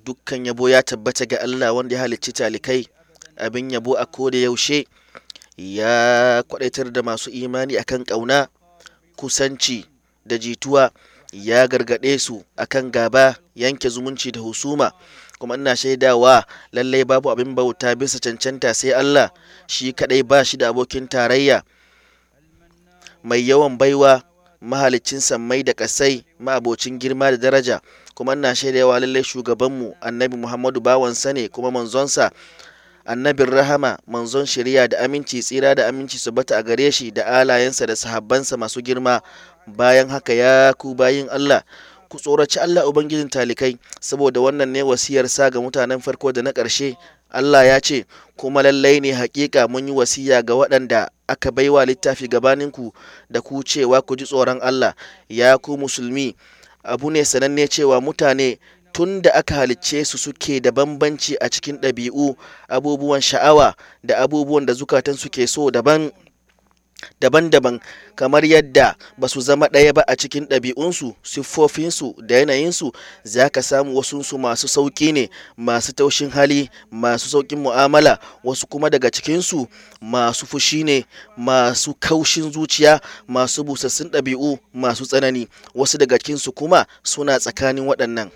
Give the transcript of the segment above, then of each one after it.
dukkan yabo ya tabbata ga Allah wanda ya halicci talikai abin yabo a koda yaushe ya kwadaitar da masu imani akan ƙauna kusanci da jituwa ya gargaɗe su akan gaba yanke zumunci da husuma kuma ina shaidawa lallai babu abin bauta bisa cancanta sai Allah shi kadai ba shi da abokin tarayya mai yawan baiwa mahaliccin sammai da kasai ma'abocin girma da daraja kuma ina shaidawa lallai shugabanmu annabi muhammadu bawansa ne kuma manzonsa annabin rahama manzon shari'a da aminci tsira da aminci su bata a gare shi da alayensa da sahabbansa masu girma bayan haka ya ku bayin Allah ku tsoraci Allah ubangijin talikai saboda wannan ne wasiyarsa ga mutanen farko da na ƙarshe Allah ya ce kuma lallai ne hakika mun yi wasiya ga waɗanda aka baiwa littafi gabaninku da ku cewa ku ji tsoron Allah ya ku musulmi abu ne sananne cewa mutane tun da aka halicce su suke da bambanci a cikin ɗabi'u abubuwan sha'awa da abubuwan da zukatan suke so daban daban-daban kamar yadda ba su zama ɗaya ba a cikin ɗabi'unsu siffofinsu da yanayinsu za ka samu wasunsu masu sauƙi ne masu taushin hali masu sauƙin mu'amala wasu kuma daga cikinsu masu fushi ne masu kaushin zuciya masu busassun ɗabi'u masu tsanani wasu daga cikinsu kuma suna tsakanin waɗannan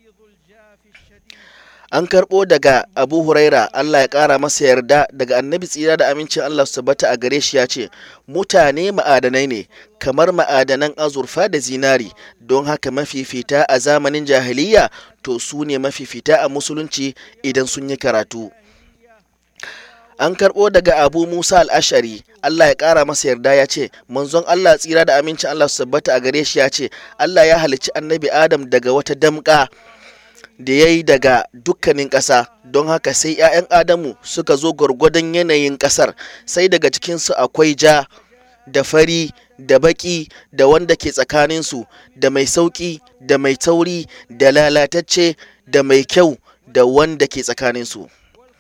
an karɓo daga abu huraira allah ya ƙara masa yarda daga annabi tsira da amincin allah su tabbata a gare shi ya ce mutane ma'adanai ne kamar ma'adanan azurfa da zinari don haka mafifita a zamanin jahiliya to su ne mafifita a musulunci idan sun yi karatu an karɓo daga abu musa al'ashari allah ya ƙara masa yarda ya ce manzon allah tsira da amincin allah su tabbata a gare shi ya ce allah ya halicci annabi adam daga wata damƙa da ya yi daga dukkanin ƙasa don haka sai 'ya'yan adamu suka zo gwargwadon yanayin ƙasar sai daga cikinsu akwai ja da fari da baƙi da wanda ke tsakaninsu da mai sauƙi da mai tauri da lalatacce da mai kyau da wanda ke tsakaninsu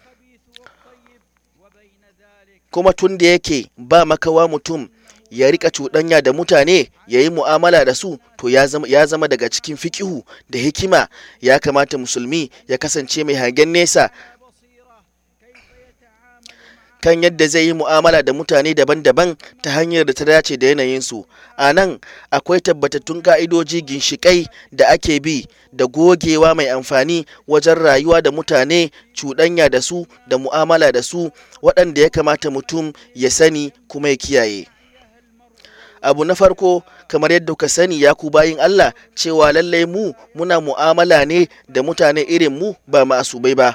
kuma tun da yake ba makawa mutum ya rika cuɗanya da mutane ya yi mu'amala da su to ya zama, ya zama daga cikin fikihu da hikima ya kamata musulmi ya kasance mai hagen nesa kan yadda zai yi mu'amala da mutane daban-daban ta hanyar da ta dace da yanayinsu a nan akwai tabbatattun ka'idoji ginshiƙai da ake bi da gogewa mai amfani wajen rayuwa da mutane cuɗanya da su da mu'amala da su waɗanda ya kamata mutum ya sani kuma ya kiyaye. abu na farko kamar yadda ka sani ya ku bayin Allah cewa lallai mu muna mu'amala ne da mutane irin mu ba masubai ba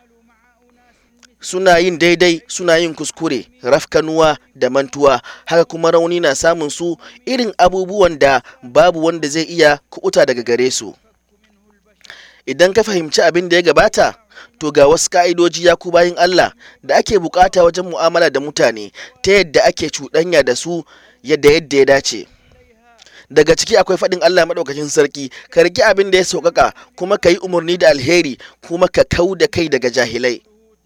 suna yin daidai suna yin kuskure rafkanuwa da mantuwa haka kuma rauni na samun su irin abubuwan da babu wanda zai iya kubuta daga gare su idan ka fahimci abin da ya gabata to ga wasu ka'idoji ya ku bayin Allah da ake bukata wajen mu'amala da mutane ta yadda ake cuɗanya da su yadda yadda ya dace daga ciki akwai faɗin Allah maɗaukakin sarki ka riƙi abin da ya sauƙaƙa kuma ka yi umarni da alheri kuma ka kau da kai daga jahilai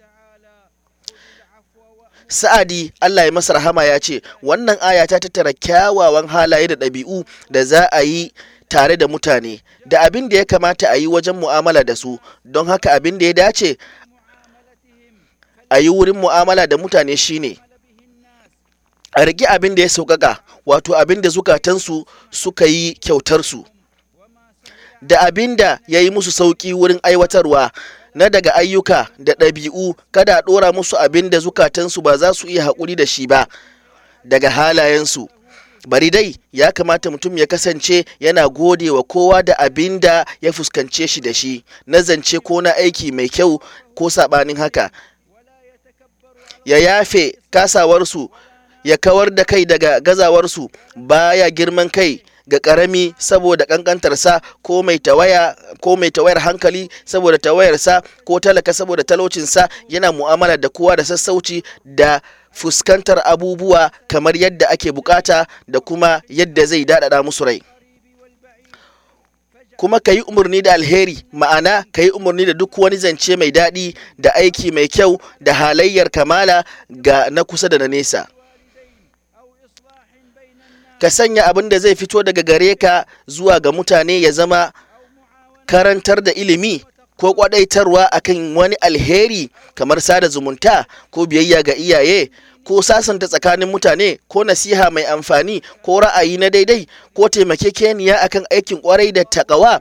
sa'adi Allah ya masa rahama ya ce wannan aya ta tattara kyawawan halaye da ɗabi'u da za a yi tare da mutane da abin da ya kamata a yi wajen mu'amala da su don haka abin da ya dace a yi wurin mu'amala da mutane shine a riƙe abin da ya sauƙaƙa wato abin da zukatansu suka yi kyautarsu da abin da ya yi musu sauƙi wurin aiwatarwa na daga ayyuka da ɗabi'u kada a ɗora musu abin da zukatansu ba za su iya haƙuri da shi ba daga halayensu bari dai ya kamata mutum ya kasance yana gode wa kowa da abin da ya fuskance shi da shi na zance ko na aiki mai kyau ko saɓanin haka ya yafe kasawarsu ya kawar da kai daga gazawarsu baya girman kai ga ƙarami saboda ƙanƙantarsa ko mai tawaya ko mai tawayar hankali saboda tawayarsa ko talaka saboda talaucinsa yana mu'amala da kowa da sassauci da fuskantar abubuwa kamar yadda ake bukata da kuma yadda zai daɗaɗa musu rai kuma ka yi umarni da alheri ma'ana ka yi umarni da duk wani zance mai daɗi da aiki mai kyau da halayyar kamala ga na kusa da na nesa ka sanya abin da zai fito daga gare ka zuwa ga mutane ya zama karantar da ilimi ko kwadaitarwa akan wani alheri kamar sada zumunta ko biyayya ga iyaye ko sasanta tsakanin mutane ko nasiha mai amfani ko ra'ayi na daidai ko taimakekeniya akan aikin kwarai da takawa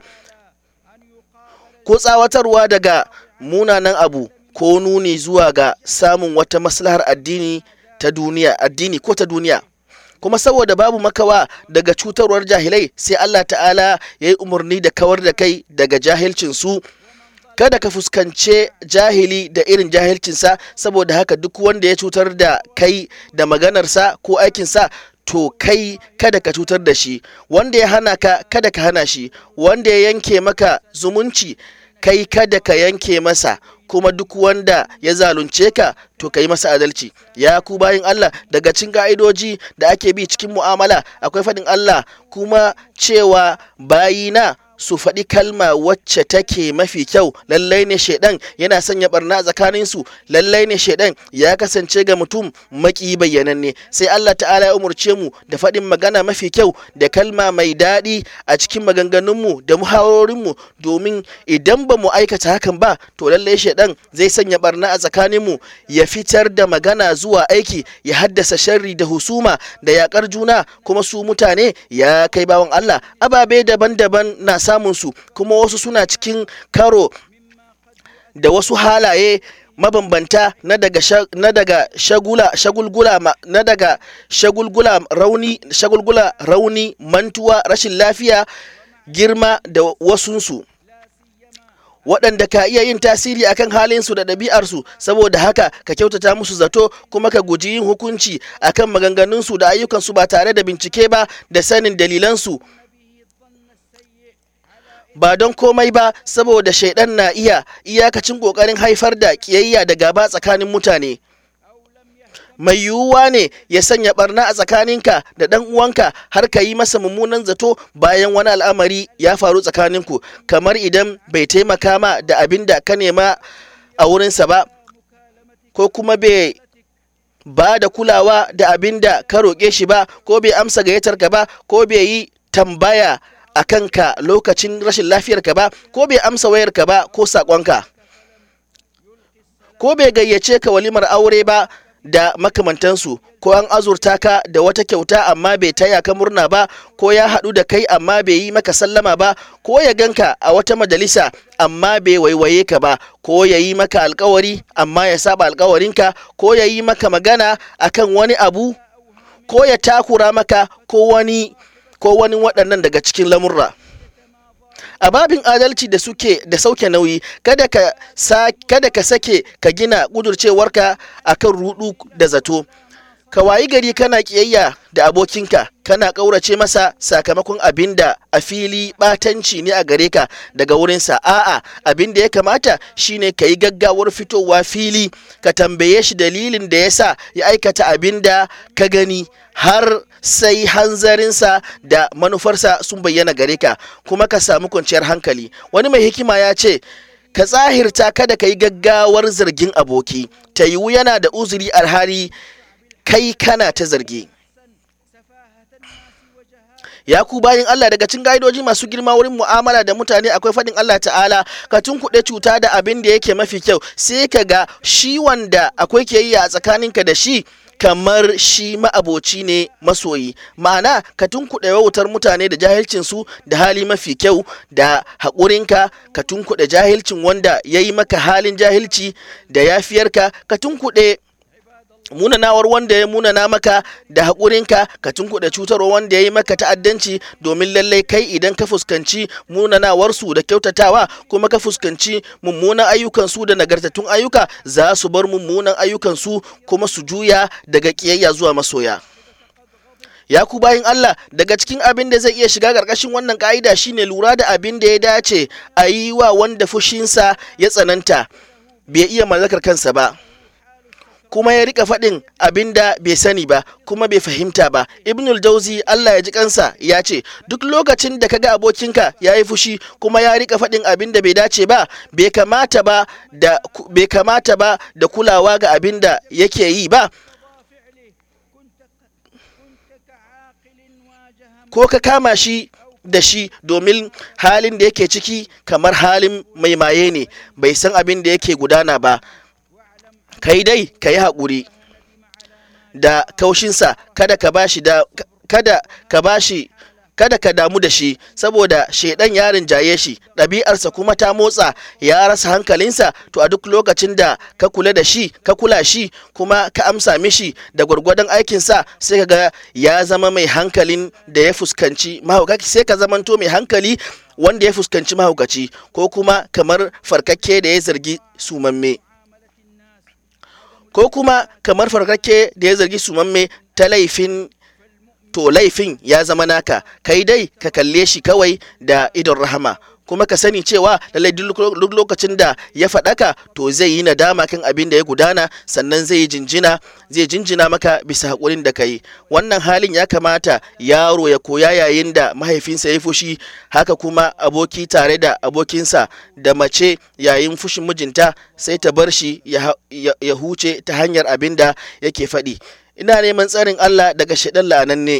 ko tsawatarwa daga munanan abu ko nuni zuwa ga samun wata maslahar addini ta duniya addini ko ta duniya kuma saboda babu makawa daga cutarwar jahilai sai Allah ta'ala ya yi umarni da kawar da kai daga jahilcinsu kada ka fuskance jahili da irin jahilcinsa saboda haka duk wanda ya cutar da kai da maganarsa ko aikinsa to kai kada ka cutar da shi wanda ya hana ka kada ka hana shi wanda ya yanke maka zumunci kai kada ka yanke masa kuma duk wanda ya zalunce ka to ka yi masa adalci ya ku bayin Allah daga cin ka'idoji da ake bi cikin mu'amala akwai faɗin Allah kuma cewa bayina su faɗi kalma wacce take mafi kyau lallai ne shaidan yana sanya barna tsakanin su lallai ne shaidan ya kasance ga mutum maki bayyananne sai Allah ta'ala ya umurce mu da faɗin magana mafi kyau da kalma mai daɗi a cikin maganganunmu da muhawarorinmu domin idan ba mu aikata hakan ba to lallai shaidan zai sanya barna a tsakaninmu ya fitar da magana zuwa aiki ya haddasa sharri da husuma da yakar juna kuma su mutane ya kai bawan Allah ababe daban-daban na samun su kuma wasu suna cikin karo da wasu halaye mabambanta na daga na daga shagula shagulgula na daga shagulgula rauni shagulgula rauni mantuwa rashin lafiya girma da wasunsu waɗanda ka iya yin tasiri akan halinsu da ɗabi'arsu saboda haka ka kyautata musu zato kuma ka guji yin hukunci akan maganganunsu da ayyukansu ba tare da bincike ba da sanin dalilansu ba don komai ba saboda shaidan na iya iyakacin ƙoƙarin haifar da ƙiyayya da gaba tsakanin mutane mai yiwuwa ne ya sanya barna a tsakaninka da ɗan uwanka har ka yi masa mummunan zato bayan wani al'amari ya faru tsakaninku kamar idan bai taimaka ma da abin da ka nema a wurinsa ba ko kuma bai ba da kulawa da abin da ka roƙe shi ba ko bai amsa gayyatarka ba ko bai yi tambaya a kanka lokacin rashin lafiyarka ba ko bai amsa wayarka ba ko saƙonka ko bai gayyace ka walimar aure ba da makamantansu ko an azurta ka da wata kyauta amma bai taya ka murna ba ko ya haɗu da kai amma bai yi maka sallama ba ko ya ganka a wata majalisa amma bai waiwaye ka ba ko ya yi maka alkawari amma ya saba alkawarinka ko ya yi maka magana akan wani abu ko ya takura maka ko wani ko wani waɗannan daga cikin lamurra a babin adalci da suke da sauke nauyi kada ka sa, kada ka sake ka gina kudurcewarka akan rudu da zato ka wayi gari kana kiyayya da abokinka kana ƙaurace masa sakamakon abin da a fili ɓatanci ne a gare ka daga wurinsa a'a abin da ya kamata shine ka yi gaggawar fitowa fili ka tambaye shi dalilin da ya sa ya aikata abin da ka gani har sai hanzarinsa da manufarsa sun bayyana gare ka kuma ka samu kwanciyar hankali wani mai hikima ya ce ka tsahirta kada ka yi gaggawar zargin aboki ta yiwu yana da uzuri alhali kai kana ta zargi ya ku bayin Allah daga cin ga'idoji masu girma wurin mu'amala da mutane akwai faɗin Allah ta'ala ka tunkuɗe cuta da abin da yake mafi kyau sai ka ga shi wanda akwai kiyayya a tsakaninka da shi kamar shi ma'aboci ne masoyi ma'ana ka tunkuɗe wautar mutane da jahilcinsu da hali mafi kyau da haƙurinka ka tunkuɗe jahilcin wanda ya yi maka halin jahilci da yafiyarka ka tunkuɗe munanawar wanda ya munana maka da haƙurinka ka tunkuɗe cutarwa wanda ya yi maka ta'addanci domin lallai kai idan ka fuskanci munanawarsu da kyautatawa kuma ka fuskanci mummunan ayyukansu da nagartattun ayyuka za su bar mummunan ayyukansu kuma su juya daga ƙiyayya zuwa masoya ya ku bayin Allah daga cikin abin da zai iya shiga ƙarƙashin wannan ƙa'ida shine lura da abin da ya dace a yi wa wanda fushinsa ya tsananta bai iya mallakar kansa ba kuma ya rika faɗin abin da bai sani ba kuma bai fahimta ba ibnul jauzi allah ya ji kansa ya ce duk lokacin da kaga abokinka ya yi fushi kuma ya rika faɗin abin da bai dace ba bai kamata ba da bai kamata ba da kulawa ga abin da yake yi ba ko ka kama shi da shi domin halin da yake ciki kamar halin mai maye ne bai san abin da yake gudana ba kai dai ka yi haƙuri da kaushinsa kada ka bashi da kada ka bashi kada ka damu da shi saboda shaidan ya rinjaye shi ɗabi'arsa kuma ta motsa ya rasa hankalinsa to a duk lokacin da ka kula da shi ka kula shi kuma ka amsa mishi da gwargwadon aikinsa sai ka ga ya zama mai hankalin da ya fuskanci mahaukaci sai ka zamanto mai hankali wanda ya fuskanci mahaukaci ko kuma kamar farkakke da ya zargi sumamme ko kuma kamar farkakke da ya zargi sumamme ta laifin to laifin ya zama naka kai dai ka kalle shi kawai da idon rahama kuma ka sani cewa lallai duk lokacin da ya faɗaka to zai yi nadama kan abin da ya gudana sannan zai yi jinjina zai jinjina maka bisa haƙurin da ka yi wannan halin ya kamata yaro ya koya yayin da mahaifinsa ya fushi haka kuma aboki tare da abokinsa da mace yayin fushin mijinta sai ta bar shi ya huce ta hanyar abin da yake faɗi ina neman tsarin Allah daga shaɗan la'ananne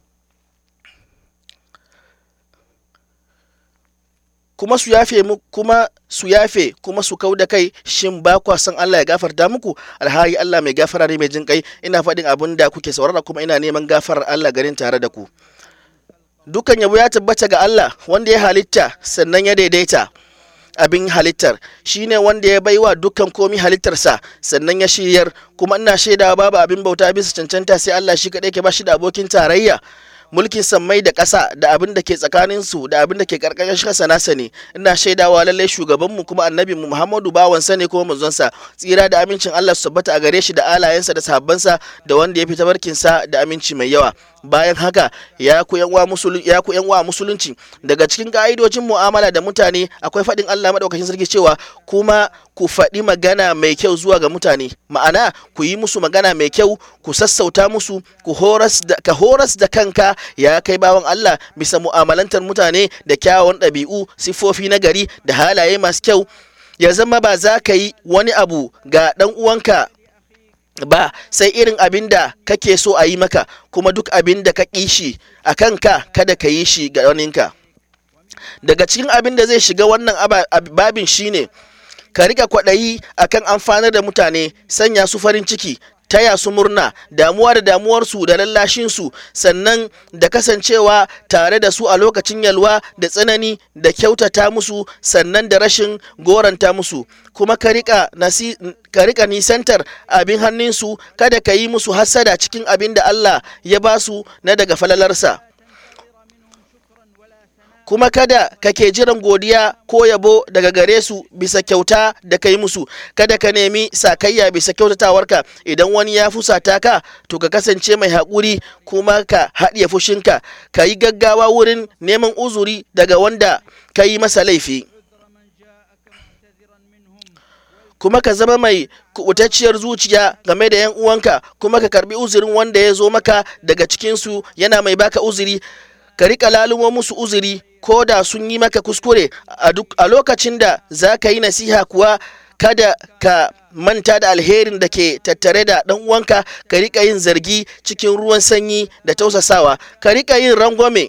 kuma su yafe mu kuma su yafe kuma su kau da kai shin ba kwa san Allah ya gafarta muku alhali Allah mai gafara ne mai jin kai ina faɗin abin da kuke saurara kuma ina neman gafarar Allah garin tare da ku dukan yabo ya tabbata ga Allah wanda ya halitta sannan ya daidaita abin halittar shine wanda ya baiwa dukkan komi halittarsa sannan ya shiryar kuma ina shaidawa babu abin bauta bisa cancanta sai Allah shi kaɗai ke ba shi da abokin tarayya mulkin sammai da ƙasa da abin da ke tsakanin su da abin da ke karkashin ƙasa nasa ne ina shaidawa lallai shugabanmu kuma annabi mu Muhammadu bawansa ne kuma manzonsa tsira da amincin Allah su tabbata a gare shi da alayensa da sahabbansa da wanda ya fita barkinsa da aminci mai yawa bayan haka ya ku yan wa musulunci daga cikin ka'idojin mu'amala da mutane akwai faɗin Allah madaukakin sarki cewa kuma ku faɗi magana mai kyau zuwa ga mutane ma'ana ku yi musu magana mai kyau ku sassauta musu ku horas da ka horas da kanka ya kai bawan Allah bisa mu'amalantar mutane da kyawawan ɗabi'u siffofi na gari da halaye masu kyau ya zama ba za ka yi wani abu ga ɗan uwanka ba sai irin abin da kake so a yi maka kuma duk abin da ka ƙi shi a kanka kada ka yi shi ga waninka daga cikin abin da zai shiga wannan babin shine ka rika kwaɗayi akan amfanar da mutane sanya su farin ciki taya su murna damuwa da damuwarsu da lallashinsu sannan da kasancewa tare da su a lokacin yalwa da tsanani da kyautata musu sannan da rashin goranta musu kuma ka rika nisantar abin hannunsu kada ka yi musu hasada cikin abin da Allah ya ba su na daga falalarsa kuma kada kake jiran godiya ko yabo daga gare su bisa kyauta da kai musu kada ka nemi sakayya bisa kyautatawarka idan wani ya fusata ka to ka kasance mai haƙuri kuma ka haɗiye fushinka ka yi gaggawa wurin neman uzuri daga wanda ka yi masa laifi kuma ka zama mai kubutacciyar zuciya game da 'yan uwanka kuma ka karbi uzurin wanda ya zo maka daga cikinsu yana mai baka uzuri ka riƙa lalumo musu uzuri ko da sun yi maka kuskure a lokacin da za ka yi nasiha kuwa kada ka manta da alherin da ke tattare da ɗan uwanka ka riƙa yin zargi cikin ruwan sanyi da tausasawa ka riƙa yin rangwame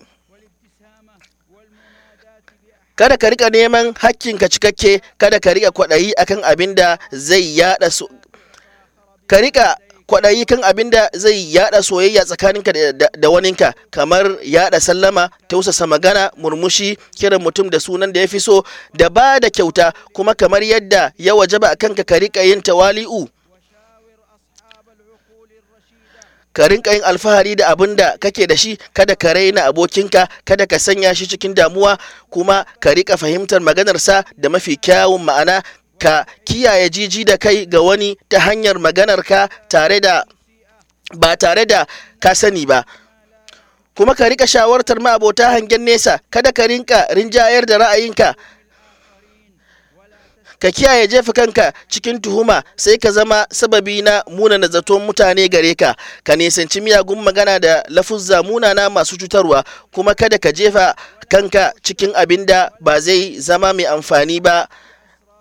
kada ka riƙa neman hakkinka cikakke kada ka riƙa kwaɗayi akan abin da zai yaɗa su ka riƙa kwaɗayi kan abin da zai yada soyayya tsakaninka da waninka kamar yada sallama tausasa magana murmushi kiran mutum da sunan da ya fi so da ba da kyauta kuma kamar yadda ya wajaba a kanka ka riƙa yin tawali'u ka rinka yin alfahari da abin da kake da shi kada ka raina abokinka kada ka sanya shi cikin damuwa kuma ka riƙa fahimtar maganarsa da mafi kyawun ma'ana ka kiyaye jiji da kai ga wani ta hanyar maganarka tare da ba tare da ka sani ba kuma ka rika shawartar ma'abota hangen nesa kada ka rinka rinjayar da ra'ayinka ka kiyaye jefa kanka cikin tuhuma sai ka zama sababi na munana zaton mutane gare ka ka nisanci miyagun magana da lafuzza munana masu cutarwa kuma kada ka jefa kanka cikin abin da ba zai zama mai amfani ba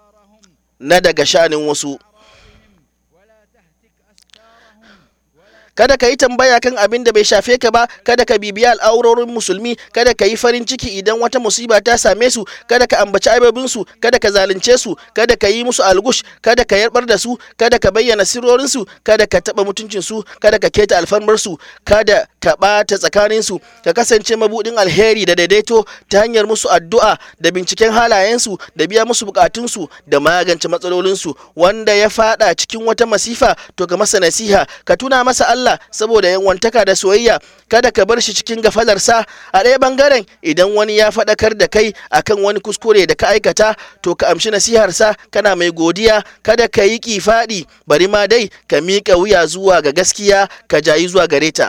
na daga shanin wasu kada ka yi tambaya kan abin da bai shafe ka ba kada ka bibiya al'aurorin musulmi kada ka yi farin ciki idan wata musiba ta same su kada ka ambaci aibabin su kada ka zalunce su kada ka yi musu algush kada ka yarbar da su kada ka bayyana sirrorin su kada ka taba mutuncin su kada ka keta alfarmar su kada ka bata tsakanin su ka kasance mabudin alheri da daidaito ta hanyar musu addu'a da binciken halayen su da biya musu bukatun su da magance matsalolin su wanda ya fada cikin wata masifa to ka masa nasiha ka tuna masa Allah saboda yanwantaka da soyayya kada ka bar shi cikin gafalarsa a ɗaya bangaren idan wani ya faɗakar da kai akan wani kuskure da ka aikata to ka amshi nasiharsa kana mai godiya kada ka yi kifaɗi bari ma dai ka miƙa wuya zuwa ga gaskiya ka jayi zuwa gare ta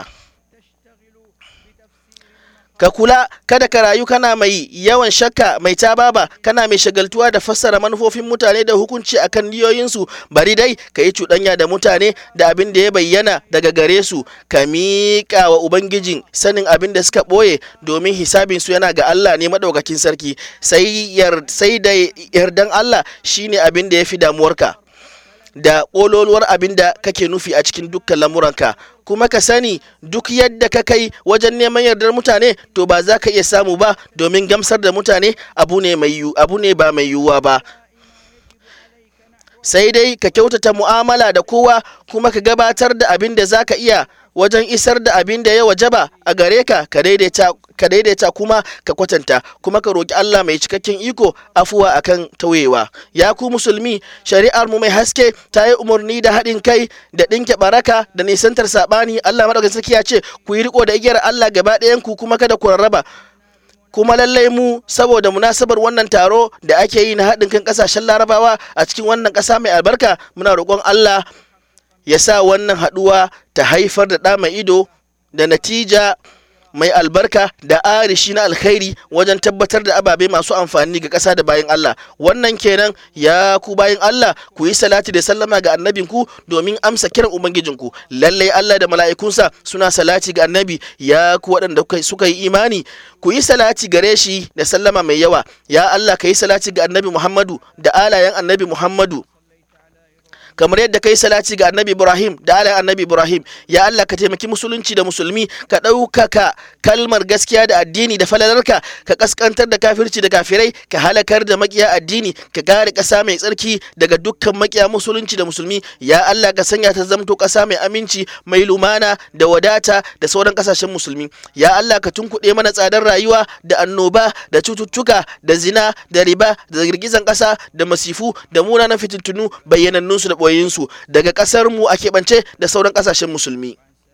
ka kula kada ka rayu kana mai yawan shakka mai tababa kana mai shagaltuwa da fassara manufofin mutane da hukunci akan niyoyinsu bari dai ka yi cuɗanya da mutane da abin da ya bayyana daga gare su ka miƙa wa ubangijin sanin abin da suka ɓoye domin hisabinsu yana ga Allah ne maɗaukakin sarki sai da yardan Allah shine abin da ya fi damuwarka da ƙololuwar abin da kake nufi a cikin dukkan lamuranka kuma ka sani duk yadda ka kai wajen neman yardar mutane to ba za ka iya samu ba domin gamsar da mutane abu ne abu ne ba mai yiwuwa ba sai dai ka kyautata mu'amala da kowa kuma ka gabatar da abin da za ka iya wajen isar da abin da ya wajaba a gare ka ka daidaita kuma ka kwatanta kuma ka roƙi Allah mai cikakken iko afuwa akan tauyewa ya ku musulmi shari'ar mu mai haske ta yi umarni da haɗin kai da ɗinke baraka da nisantar saɓani Allah maɗaukakin sarki ya ce ku yi riko da igiyar Allah gaba ɗayan ku kuma kada ku rarraba kuma lallai mu saboda munasabar wannan taro da ake yi na haɗin kan ƙasashen larabawa a cikin wannan ƙasa mai albarka muna roƙon Allah ya sa wannan haɗuwa ta haifar da ɗa mai ido da natija mai albarka da arishi na alkhairi wajen tabbatar da ababe masu amfani ga ƙasa da bayan Allah wannan kenan ya ku bayan Allah ku yi salati da sallama ga annabinku domin amsa kiran ubangijinku lallai Allah da mala'ikunsa suna salati ga annabi ya ku waɗanda suka yi imani ku yi salati gare shi da sallama mai yawa ya Allah ka yi salati ga annabi Muhammadu da alayen annabi Muhammadu kamar yadda kai salati ga annabi ibrahim da alayin annabi ibrahim ya allah ka taimaki musulunci da musulmi ka ɗaukaka kalmar gaskiya da addini da falalarka ka kaskantar da kafirci da kafirai ka halakar da makiya addini ka kare ƙasa mai tsarki daga dukkan makiya musulunci da musulmi ya allah ka sanya ta zamto ƙasa mai aminci mai lumana da wadata da sauran ƙasashen musulmi ya allah ka tunkuɗe mana tsadar rayuwa da annoba da cututtuka da zina da riba da girgizan ƙasa da masifu da munanan fitintunu bayyanannunsu da ɓoyinsu daga ƙasar mu a keɓance da sauran ƙasashen musulmi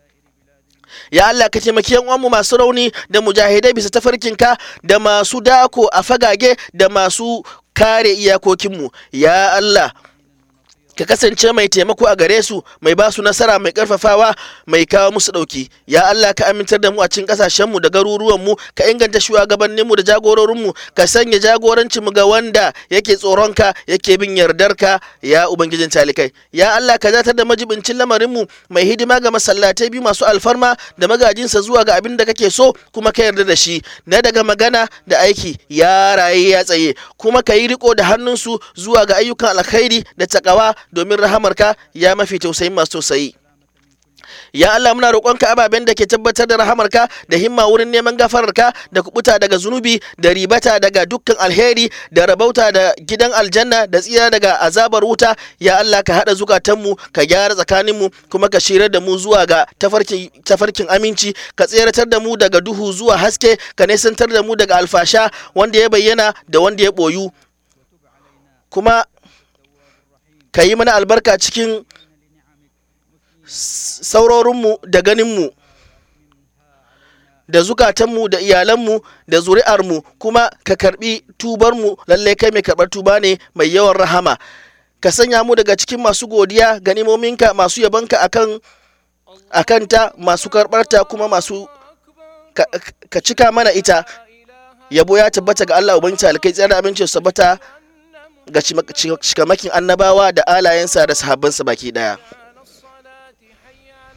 ya Allah ka taimaki yan uwanmu masu rauni da mujahidai bisa tafarkinka da masu dako a fagage da masu kare iyakokinmu ya Allah ka kasance mai taimako a gare su mai ba su nasara mai karfafawa mai kawo musu dauki ya Allah ka amintar da mu a cikin kasashen mu da garuruwan mu ka inganta shugabannin mu da jagororin mu ka sanya jagorancin mu ga wanda yake tsoron ka yake bin yardar ka ya ubangijin talikai ya Allah ka zatar da majibincin lamarin mu mai hidima ga masallatai biyu masu alfarma da magajinsa zuwa ga abin da kake so kuma ka yarda da shi na daga magana da aiki ya raye ya tsaye kuma ka yi riko da hannunsu zuwa ga ayyukan alkhairi da takawa domin rahamarka ya mafi tausayin masu tausayi ya Allah muna roƙonka ababen da ke tabbatar da rahamarka da himma wurin neman gafararka da kubuta daga zunubi da ribata daga dukkan alheri da rabauta da gidan aljanna da tsira daga azabar wuta ya Allah ka haɗa zukatanmu ka gyara tsakaninmu kuma ka shirar da mu zuwa ga tafarkin, tafarkin aminci ka tseratar da mu daga duhu zuwa haske ka nesantar da mu daga alfasha wanda ya bayyana da wanda ya ɓoyu kuma ka yi mana albarka cikin saurorinmu da ganinmu da zukatanmu da iyalanmu da zuri'armu kuma ka karbi tubarmu lallai kai mai karɓar tuba ne mai yawan rahama ka sanya mu daga cikin masu godiya ganimominka masu yabanka akan akanta masu karɓarta kuma masu ka, ka cika mana ita yabo ya tabbata ga Allah ubangiji alkai tsayar da abincin sabata ga cikamakin annabawa da alayensa da sahabbansa baki daya